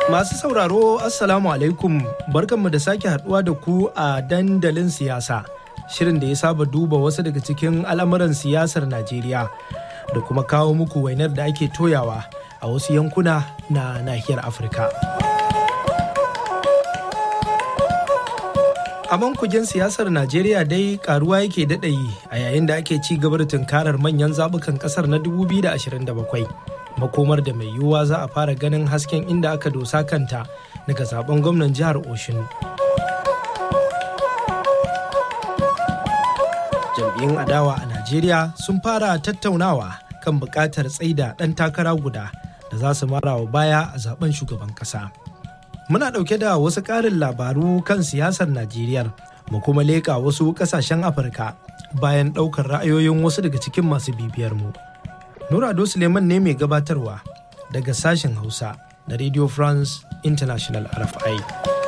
Masu sauraro Assalamu alaikum barkanmu da sake haduwa da ku a dandalin siyasa. Shirin da ya saba duba wasu daga cikin al'amuran siyasar Najeriya da kuma kawo muku wainar da ake toyawa a wasu yankuna na nahiyar Afirka. A kujen siyasar Najeriya dai karuwa yake daɗayi a yayin da ake ci gaba da tunkarar manyan zaɓukan ƙasar na 2027. makomar da mai yiwuwa za a fara ganin hasken inda aka dosa kanta daga zaben gwamnan jihar Oshun. Jam'iyyun adawa a Najeriya sun fara tattaunawa kan buƙatar tsaida ɗan takara guda da za su mara wa baya a zaben shugaban ƙasa. Muna ɗauke da wasu ƙarin labaru kan siyasar Najeriya mu kuma leƙa wasu ƙasashen Afirka bayan ɗaukar ra'ayoyin wasu daga cikin masu bibiyar mu. Nurado Suleiman ne mai gabatarwa daga sashen Hausa na Radio France International RFI.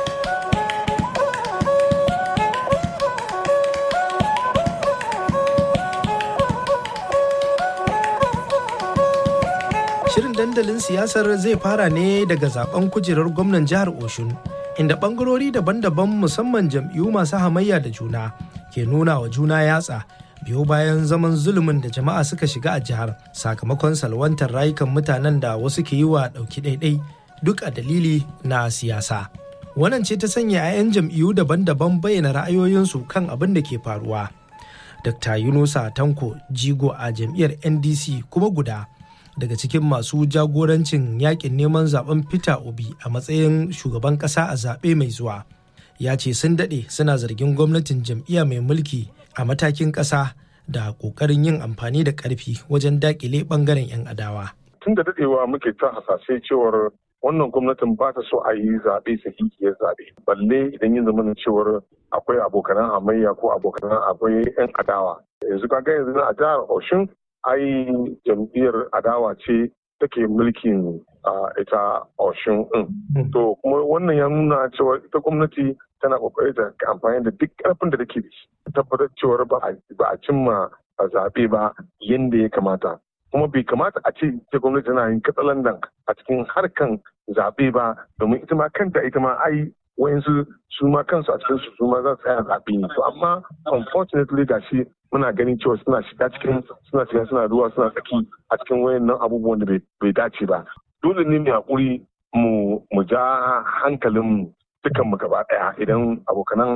Shirin dandalin siyasar zai fara ne daga zaben kujerar gwamnan jihar Oshun, inda bangarori daban-daban musamman jam'iyyu masu hamayya da juna ke nuna wa juna yatsa biyo bayan zaman zulumin da jama'a suka shiga a jihar sakamakon salwantar rayukan mutanen da wasu ke yi wa ɗauki ɗaiɗai duk a dalili na siyasa. Wannan ce ta sanya 'ya'yan jam'iyyu daban-daban bayyana ra'ayoyinsu kan abin da ke faruwa. Dr. Yunusa Tanko Jigo a jam'iyyar NDC kuma guda daga cikin masu jagorancin yakin neman zaben Peter Obi a matsayin shugaban ƙasa a zaɓe mai zuwa. Ya ce sun daɗe suna zargin gwamnatin jam'iyya mai mulki a matakin ƙasa da ƙoƙarin yin amfani da ƙarfi wajen daƙile ɓangaren 'yan adawa. Tun da daɗewa muke ta hasashe cewar wannan gwamnatin ba ta so a yi zaɓe sahihiyar zaɓe. Balle idan yin zama cewar akwai abokanan hamayya ko abokanan akwai 'yan adawa. Yanzu kaga yanzu a jihar Oshun ai jam'iyyar adawa ce take mulkin ita Oshun ɗin. To kuma wannan ya nuna cewa ita gwamnati tana kokari ta amfani da duk karfin da take da shi tabbatar cewar ba a cimma a zaɓe ba yadda ya kamata kuma bai kamata a ce ita gwamnati tana yin katsalandan a cikin harkan zaɓe ba domin ita ma kanta ita ma ai wayansu su ma kansu a cikin su ma za su tsaya zaɓe ne to amma unfortunately ga shi muna ganin cewa suna shiga cikin suna shiga suna ruwa suna tsaki a cikin wayannan abubuwan da bai dace ba dole ne mu hakuri mu ja hankalin dukan mu gaba daya idan abokanan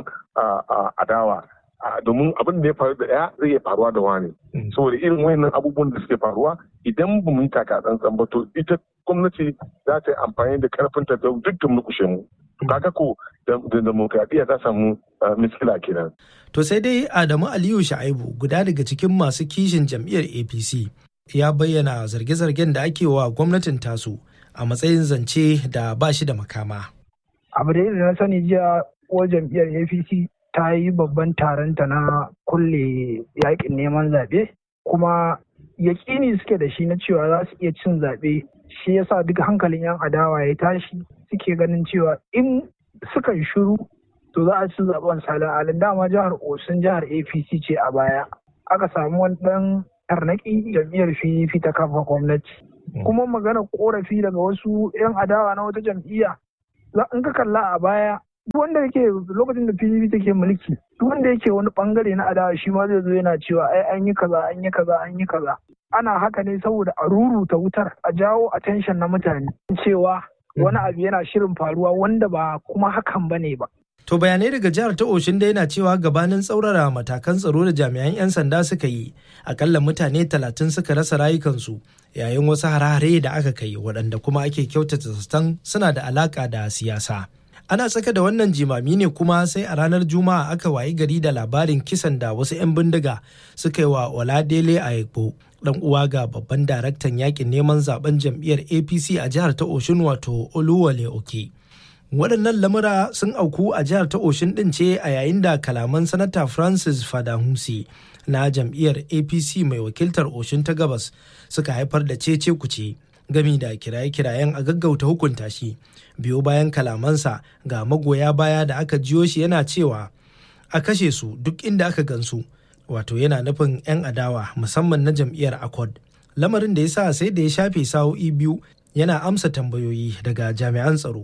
adawa domin abin da ya faru da ɗaya zai iya faruwa da wani saboda irin wayannan abubuwan da suke faruwa idan ba mu yi taka tsantsan ba to ita gwamnati za ta yi amfani da karfin ta da dukkan mukushe mu kaga ko da demokradiyya ta samu miskila kenan to sai dai Adamu Aliyu Sha'ibu guda daga cikin masu kishin jam'iyyar APC ya bayyana zarge-zargen da ake wa gwamnatin tasu a matsayin zance da ba shi da makama. abu da na sani jiya ko jam'iyyar apc ta yi babban taronta na kulle yakin neman zaɓe kuma yaƙini suke da shi na cewa za su iya cin zaɓe shi yasa duk hankalin 'yan adawa ya tashi suke ganin cewa in suka yi shuru to za a ci zaɓen salin alin dama jihar osun jihar apc ce a baya aka samu wani ɗan tarnaki jam'iyyar pdp ta kafa gwamnati kuma magana korafi daga wasu 'yan adawa na wata jam'iyya in ka kalla a baya duk wanda yake lokacin da PDP take mulki duk wanda yake wani bangare na adawa shi ma zai zo yana cewa ai an yi kaza an yi kaza an yi kaza ana haka ne saboda a ruruta wutar a jawo attention na mutane cewa wani abu yana shirin faruwa wanda ba kuma hakan bane ba To bayanai daga jihar ta Oshin da yana cewa gabanin tsaurara matakan tsaro da jami'an 'yan sanda suka yi akalla mutane talatin suka rasa rayukansu yayin wasu hare-hare da aka kai waɗanda kuma ake kyautata zaton suna da alaƙa da siyasa. Ana tsaka da wannan jimami ne kuma sai a ranar Juma'a aka wayi gari da labarin kisan da wasu 'yan bindiga suka yi wa Oladele Ayekpo dan uwa ga babban daraktan yakin neman zaben jam'iyyar APC a jihar ta Oshin wato Oluwale Oke. waɗannan lamura sun auku a jihar ta oshin ɗin ce a yayin da kalaman sanata francis fadahusi na jam'iyyar apc mai wakiltar oshin ta gabas suka haifar da cece kuce gami da kiraye-kirayen a gaggauta hukunta shi biyo bayan kalamansa ga magoya baya da aka jiyo shi yana cewa a kashe su duk inda aka gansu wato yana nufin 'yan adawa musamman na jam'iyyar accord lamarin da ya sa sai da ya shafe sa'o'i biyu yana amsa tambayoyi daga jami'an tsaro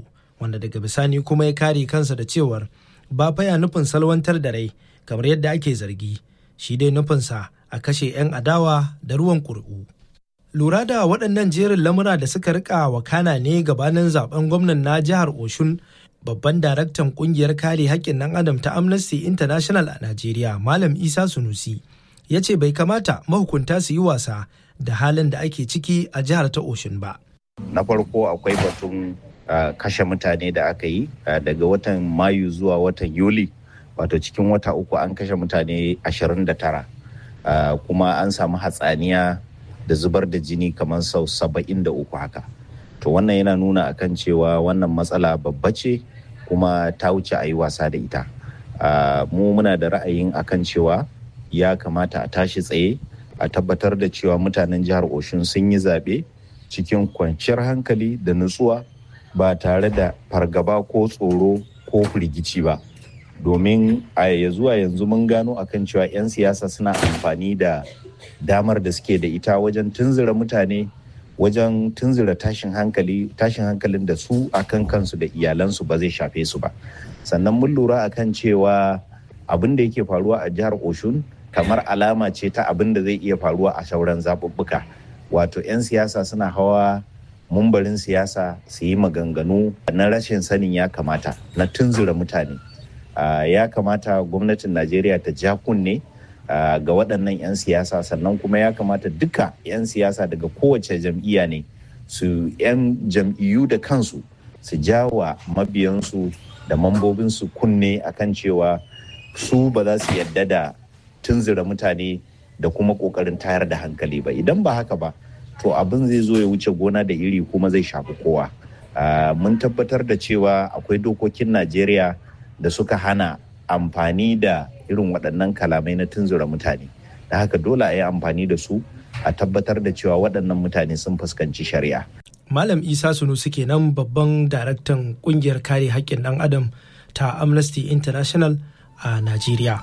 wanda daga bisani kuma ya kare kansa da cewar ba faya nufin salwantar da rai kamar yadda ake zargi shi dai nufinsa a kashe 'yan adawa da ruwan ƙuri'u. lura da waɗannan jerin lamura da suka rika wakana ne gabanin zaben gwamnan na jihar oshun babban daraktan kungiyar kare haƙƙin ɗan adam ta amnesty international a najeriya malam isa sunusi ya ce bai kamata mahukunta su yi wasa da halin da ake ciki a jihar ta oshun ba na farko akwai batun uh, kashe mutane da aka yi uh, daga watan mayu zuwa watan yuli wato cikin wata uku an kashe mutane 29 uh, kuma an samu hatsaniya da zubar da jini kamar sau saba'in da uku haka to wannan yana nuna akan cewa wannan matsala babba ce kuma ta wuce a yi wasa da ita mu muna da ra'ayin akan cewa ya kamata a tashi tsaye a tabbatar da cewa mutanen jihar oshun sun yi zaɓe cikin kwanciyar hankali da nutsuwa ba tare da fargaba ko tsoro ko firgici ba domin a zuwa yanzu mun gano akan cewa 'yan siyasa suna amfani da damar da suke da ita wajen tunzura mutane wajen tunzura tashin hankali tashin hankalin da su akan kansu da iyalansu ba zai shafe su ba sannan mun lura akan cewa abin da yake faruwa a jihar oshun kamar alama ce ta abin da zai iya faruwa a sauran zaɓuɓɓuka wato 'yan siyasa suna hawa mumbarin siyasa su yi maganganu na rashin sanin ya kamata na tunzura mutane ya kamata gwamnatin najeriya ta ja kunne Uh, ga waɗannan 'yan siyasa sannan kuma ya kamata duka 'yan siyasa daga kowace jam'iyya ne su 'yan jam'iyyu da kansu su jawa mabiyansu da mambobinsu kunne akan cewa su ba za su yadda da tunzura mutane da kuma ƙoƙarin tayar da hankali ba idan ba haka ba to abin zai zo ya wuce gona da iri kuma zai shafi kowa uh, mun tabbatar da cewa akwai dokokin najeriya da suka hana amfani da irin waɗannan kalamai na tunzura mutane da haka dole a yi amfani da su a tabbatar da cewa waɗannan mutane sun fuskanci shari'a. Malam Isa Sunusi kenan babban daraktan ƙungiyar kare haƙƙin ɗan adam ta Amnesty International a Najeriya.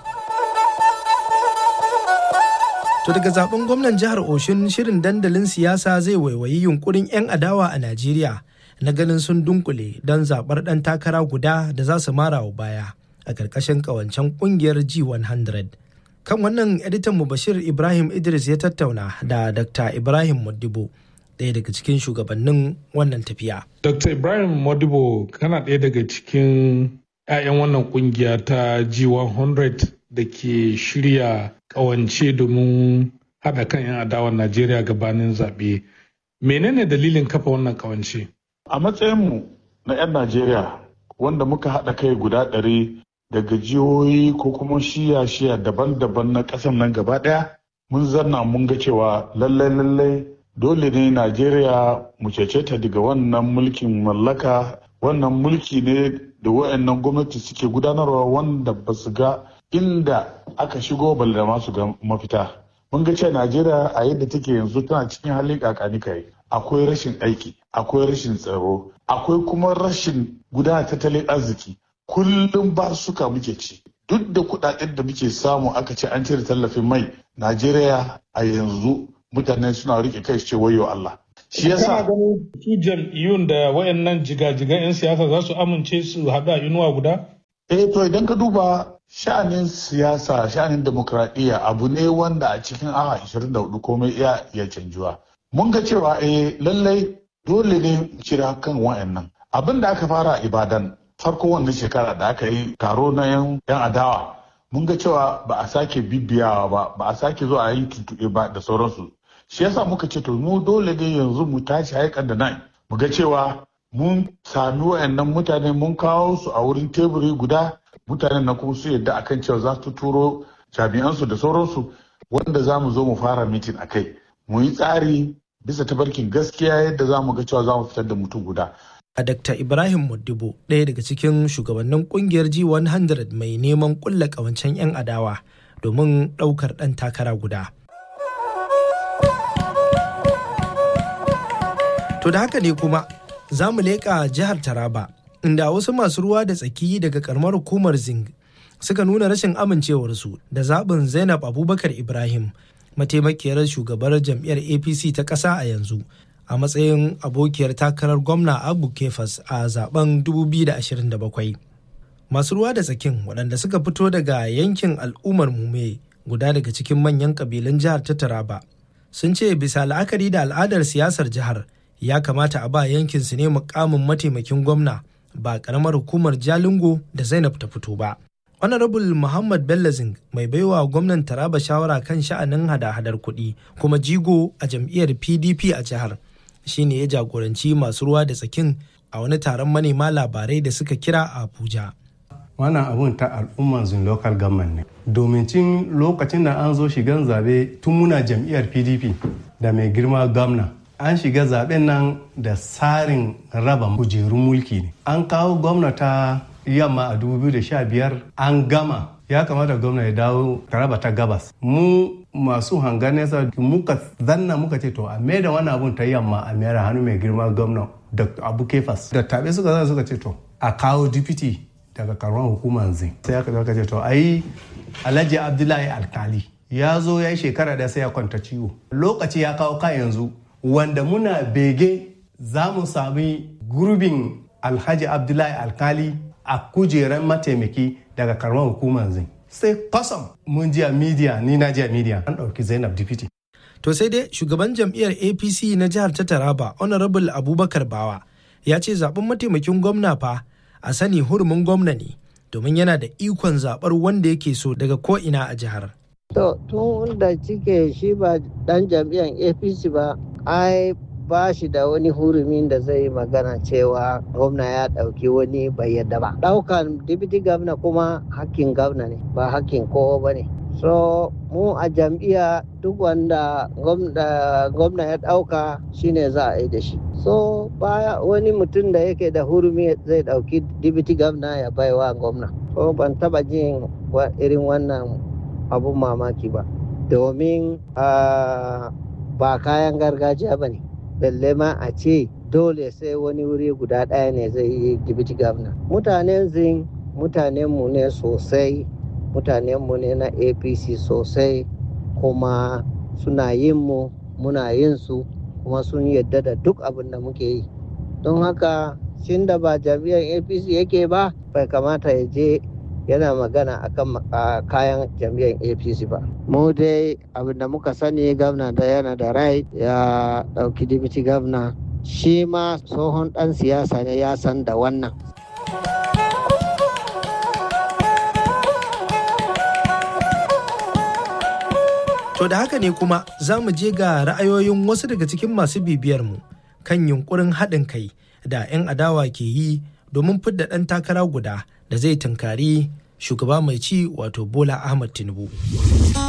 To daga zaben gwamnan jihar Oshun shirin dandalin siyasa zai waiwayi yunkurin 'yan adawa a Najeriya na ganin sun dunkule don zaɓar ɗan takara guda da za su mara wa baya. a ƙarƙashin ƙawancen ƙungiyar G100. Kan wannan editan mu Bashir Ibrahim Idris ya tattauna da Dr. Ibrahim Modibo, ɗaya daga cikin shugabannin wannan tafiya. Dr. Ibrahim Modibo kana ɗaya daga cikin 'ya'yan wannan ƙungiya ta G100 da ke shirya ƙawance domin haɗa kan 'yan adawar Najeriya gabanin zaɓe. Menene dalilin kafa wannan ƙawance? A matsayinmu na 'yan Najeriya wanda muka haɗa kai guda ɗari daga jihohi ko kuma shiya-shiya daban-daban na ƙasar nan gaba ɗaya mun zanna mun ga cewa lallai lallai dole ne najeriya mu cece ta daga wannan mulkin mallaka wannan mulki ne da wayannan gwamnati suke gudanarwa wanda ba su ga inda aka shigo balle da masu ga mafita mun ga cewa najeriya a yadda take yanzu tana cikin halin kakani kai akwai rashin aiki akwai rashin tsaro akwai kuma rashin gudanar tattalin arziki kullum ba suka muke ci duk da kudaden da muke samu aka ce an cire tallafin mai najeriya a yanzu mutane suna rike kai ce wayo allah shi yasa ganin su jam'iyyun da wayannan jigajigan 'yan siyasa za su amince su haɗu a inuwa guda eh to idan ka duba sha'anin siyasa sha'anin demokradiyya abu ne wanda a cikin awa 24 komai iya iya canjuwa mun ga cewa eh lallai dole ne cira kan wayannan abin da aka fara a ibadan farko wannan shekara da aka yi taro na yan adawa mun ga cewa ba a sake bibiyawa ba ba a sake zuwa a yi tuntuɓe ba da sauransu shi yasa muka ce to mu dole ne yanzu mu tashi haikan da nan mu ga cewa mun sami wayannan mutane mun kawo su a wurin teburi guda mutanen na kuma su yadda akan cewa za su turo jami'ansu da sauransu wanda za mu zo mu fara mitin a kai mu yi tsari bisa tabarkin gaskiya yadda za mu ga cewa za mu fitar da mutum guda a Dr. Ibrahim Modibo ɗaya daga cikin shugabannin kungiyar G100 mai neman kulla ƙawancen 'yan adawa domin ɗaukar ɗan takara guda. To da haka ne kuma za mu leƙa jihar Taraba inda wasu masu ruwa da tsaki daga karamar hukumar Zing suka nuna rashin amincewarsu da zaɓin Zainab Abubakar Ibrahim mataimakiyar shugabar jam'iyyar APC ta ƙasa a yanzu a matsayin abokiyar takarar gwamna abu kefas a zaben 2027 masu ruwa da tsakin waɗanda suka fito daga yankin al'ummar mume guda daga cikin manyan ƙabilun jihar ta taraba sun ce bisa la'akari da al'adar siyasar jihar ya kamata a ba yankin su ne mukamin mataimakin gwamna ba ƙaramar hukumar jalingo da zainab ta fito ba honorable muhammad bellazing mai baiwa gwamnan taraba shawara kan sha'anin hada-hadar kuɗi kuma jigo a jam'iyyar pdp a jihar shine ya jagoranci masu ruwa da tsakin a wani taron manema labarai da suka kira a abuja wannan abun ta al'umman zin local government ne domin cin lokacin da an zo shigan zabe tun muna jam'iyyar pdp da mai girma gwamna an shiga zaben nan da tsarin raba kujerun mulki ne an kawo gwamna ta yamma a 2015 an gama ya kamata gwamna ya dawo taraba ta gabas mu masu hangar nesa muka zanna muka ce to a da wannan abun ta yamma a mayar hannu mai girma gwamna da abu kefas da tabe suka zai suka ce to a kawo dipiti daga karuwan hukumar zin sai aka zaka ce to ai alhaji abdullahi alkali ya zo ya yi shekara da sai ya kwanta ciwo lokaci ya kawo ka yanzu wanda muna bege za mu sami gurbin alhaji abdullahi alkali a kujeran mataimaki daga karuwan hukumar zin sai kwasam mun ji a media ni na ji a media an ɗauki zainab dipiti to sai dai shugaban jam'iyyar apc na jihar ta taraba honorable abubakar bawa ya ce zaben mataimakin gwamna fa a sani hurumin gwamna ne domin yana da ikon zaɓar wanda yake so daga ko'ina a jihar. To, tun da cike shi ba ɗan jam'iyyar APC ba, ai ba shi da wani hurumin da zai magana cewa gwamna ya ɗauki wani bai yadda ba. Ɗaukan deputy gwamna kuma hakkin gwamna ne, ba hakkin kowa ba ne. So, mu a jam'iyya duk wanda gwamna ya ɗauka shine za a yi da shi. so baya wani mutum da yake da hurumi zai dauki dibiti gwamna ya baiwa gwamna so ban taba jin irin wannan abun mamaki ba domin ba kayan gargajiya ba ne balle ma a ce dole sai wani wuri guda ɗaya ne zai yi dibiti gwamna mutanen zin mutanenmu ne sosai mutanenmu ne na apc sosai kuma suna yin mu muna yin su kuma sun yadda da duk abin da muke yi don haka shin da ba jam'iyyar apc yake ba bai kamata ya je yana magana akan kayan jam'iyyar apc ba mu dai abin da muka sani gwamna da yana da rai ya dauki dibiti gwamna shi ma tsohon dan siyasa ne ya san da wannan To da haka ne kuma za mu je ga ra'ayoyin wasu daga cikin masu bibiyar mu kan yunkurin haɗin kai da 'yan adawa ke yi domin fidda ɗan takara guda da zai tunkari shugaba mai ci wato Bola Ahmad Tinubu.